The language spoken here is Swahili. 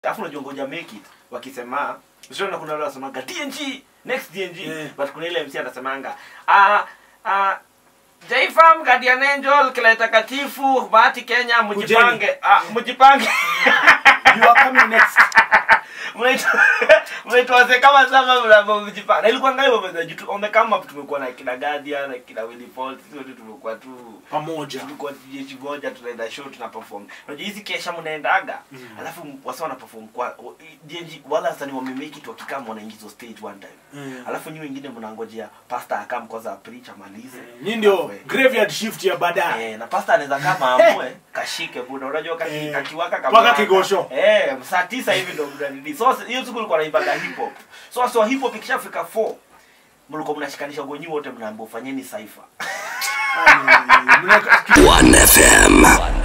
alafu unajua ngoja make it wakisema usiona kuna wale wasemanga TNG next TNG Yeah. but kuna ile MC anasemanga ah ah Jfam Guardian Angel kila takatifu bahati Kenya mjipange ah mjipange You are coming next. mnaitwa mnaitwa wazee kama saba mnavyo mjipanga na ilikuwa ngayo wamezaji wamekama tumekuwa na kina Guardian na kina Willy Paul sisi wote tumekuwa tu Pamoja. tulikuwa jeshi moja tunaenda show tuna perform unajua hizi kesha mnaendaga Mm. alafu wasa wana perform kwa DNG wala wasanii wamemake it wakikaa wanaingizwa stage one time Mm. alafu nyinyi wengine mnangojea pastor akam kwanza preach amalize Nyinyi ndio Alafu, eh, graveyard shift ya baadaye. Eh, na pasta anaweza kama amue kashike buda unajua kaki, Eh, kakiwaka mpaka kama kigosho. eh saa tisa hivi ndo mnanidi so hiyo siku ulikuwa naimbaga hip hop so so hip hop ikishafika 4 mlikuwa mnashikanisha gonyi wote mnaambia fanyeni cypher Ai, mnaweka- 1FM.